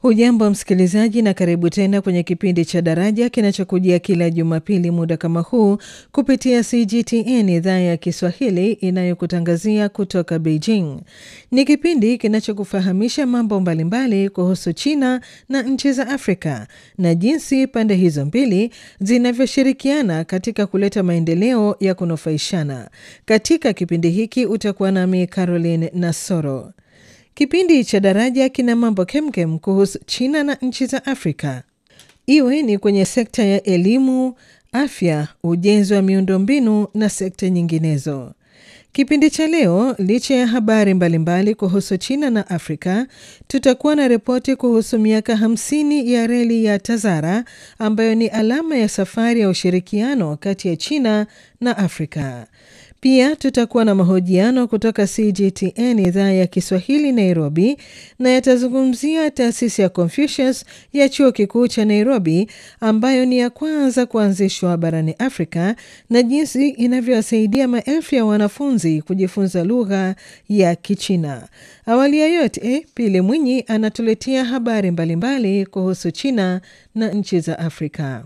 Hujambo msikilizaji, na karibu tena kwenye kipindi cha Daraja kinachokujia kila Jumapili muda kama huu kupitia CGTN idhaa ya Kiswahili inayokutangazia kutoka Beijing. Ni kipindi kinachokufahamisha mambo mbalimbali kuhusu China na nchi za Afrika na jinsi pande hizo mbili zinavyoshirikiana katika kuleta maendeleo ya kunufaishana. Katika kipindi hiki utakuwa nami Caroline Nasoro. Kipindi cha Daraja kina mambo kemkem kuhusu China na nchi za Afrika, iwe ni kwenye sekta ya elimu, afya, ujenzi wa miundombinu na sekta nyinginezo. Kipindi cha leo, licha ya habari mbalimbali kuhusu China na Afrika, tutakuwa na ripoti kuhusu miaka 50 ya reli ya Tazara ambayo ni alama ya safari ya ushirikiano kati ya China na Afrika. Pia tutakuwa na mahojiano kutoka CGTN idhaa ya Kiswahili Nairobi, na yatazungumzia taasisi ya Confucius ya chuo kikuu cha Nairobi ambayo ni ya kwanza kuanzishwa barani Afrika na jinsi inavyowasaidia maelfu ya wanafunzi kujifunza lugha ya Kichina. Awali ya yote, Pili Mwinyi anatuletea habari mbalimbali kuhusu China na nchi za Afrika.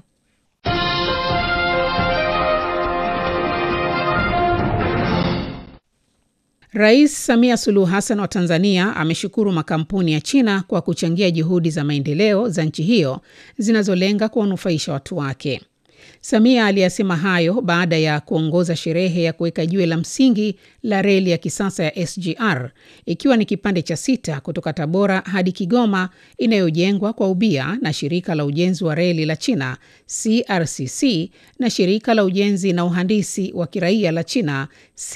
Rais Samia Suluhu Hassan wa Tanzania ameshukuru makampuni ya China kwa kuchangia juhudi za maendeleo za nchi hiyo zinazolenga kuwanufaisha watu wake. Samia aliyasema hayo baada ya kuongoza sherehe ya kuweka jiwe la msingi la reli ya kisasa ya SGR ikiwa ni kipande cha sita kutoka Tabora hadi Kigoma inayojengwa kwa ubia na shirika la ujenzi wa reli la China CRCC na shirika la ujenzi na uhandisi wa kiraia la China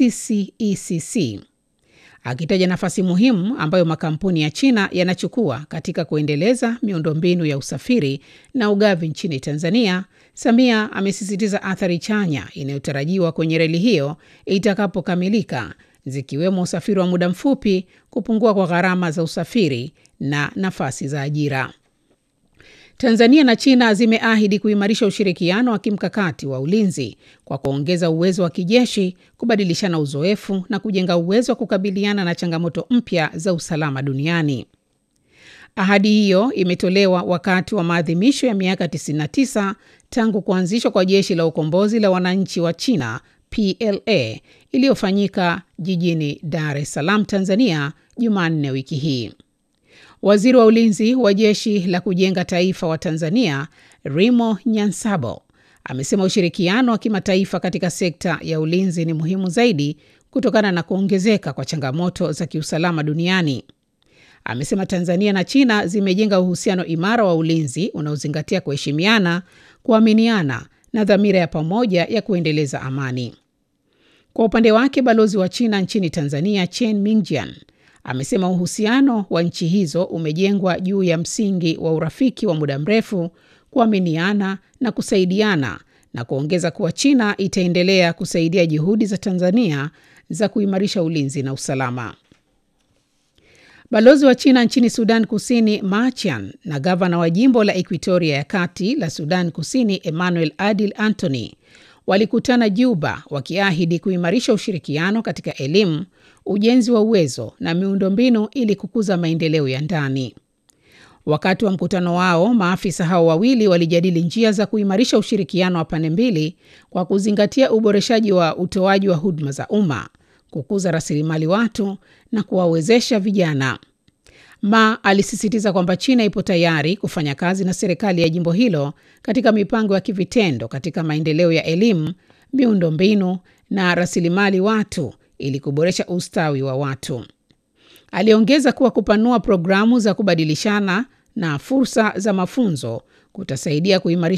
CCECC. Akitaja nafasi muhimu ambayo makampuni ya China yanachukua katika kuendeleza miundombinu ya usafiri na ugavi nchini Tanzania, Samia amesisitiza athari chanya inayotarajiwa kwenye reli hiyo itakapokamilika, zikiwemo usafiri wa muda mfupi, kupungua kwa gharama za usafiri na nafasi za ajira. Tanzania na China zimeahidi kuimarisha ushirikiano wa kimkakati wa ulinzi kwa kuongeza uwezo wa kijeshi, kubadilishana uzoefu na kujenga uwezo wa kukabiliana na changamoto mpya za usalama duniani. Ahadi hiyo imetolewa wakati wa maadhimisho ya miaka 99 tangu kuanzishwa kwa Jeshi la Ukombozi la Wananchi wa China PLA iliyofanyika jijini Dar es Salaam, Tanzania, Jumanne wiki hii. Waziri wa ulinzi wa Jeshi la Kujenga Taifa wa Tanzania, Rimo Nyansabo, amesema ushirikiano wa kimataifa katika sekta ya ulinzi ni muhimu zaidi kutokana na kuongezeka kwa changamoto za kiusalama duniani. Amesema Tanzania na China zimejenga uhusiano imara wa ulinzi unaozingatia kuheshimiana, kuaminiana na dhamira ya pamoja ya kuendeleza amani. Kwa upande wake, balozi wa China nchini Tanzania, Chen Mingjian, amesema uhusiano wa nchi hizo umejengwa juu ya msingi wa urafiki wa muda mrefu, kuaminiana na kusaidiana, na kuongeza kuwa China itaendelea kusaidia juhudi za Tanzania za kuimarisha ulinzi na usalama. Balozi wa China nchini Sudan Kusini Ma Chian na gavana wa jimbo la Equatoria ya Kati la Sudan Kusini Emmanuel Adil Antony walikutana Juba wakiahidi kuimarisha ushirikiano katika elimu, ujenzi wa uwezo na miundombinu ili kukuza maendeleo ya ndani. Wakati wa mkutano wao, maafisa hao wawili walijadili njia za kuimarisha ushirikiano wa pande mbili kwa kuzingatia uboreshaji wa utoaji wa huduma za umma, kukuza rasilimali watu na kuwawezesha vijana. Ma alisisitiza kwamba China ipo tayari kufanya kazi na serikali ya jimbo hilo katika mipango ya kivitendo katika maendeleo ya elimu, miundombinu na rasilimali watu ili kuboresha ustawi wa watu. Aliongeza kuwa kupanua programu za kubadilishana na fursa za mafunzo kutasaidia kuimarisha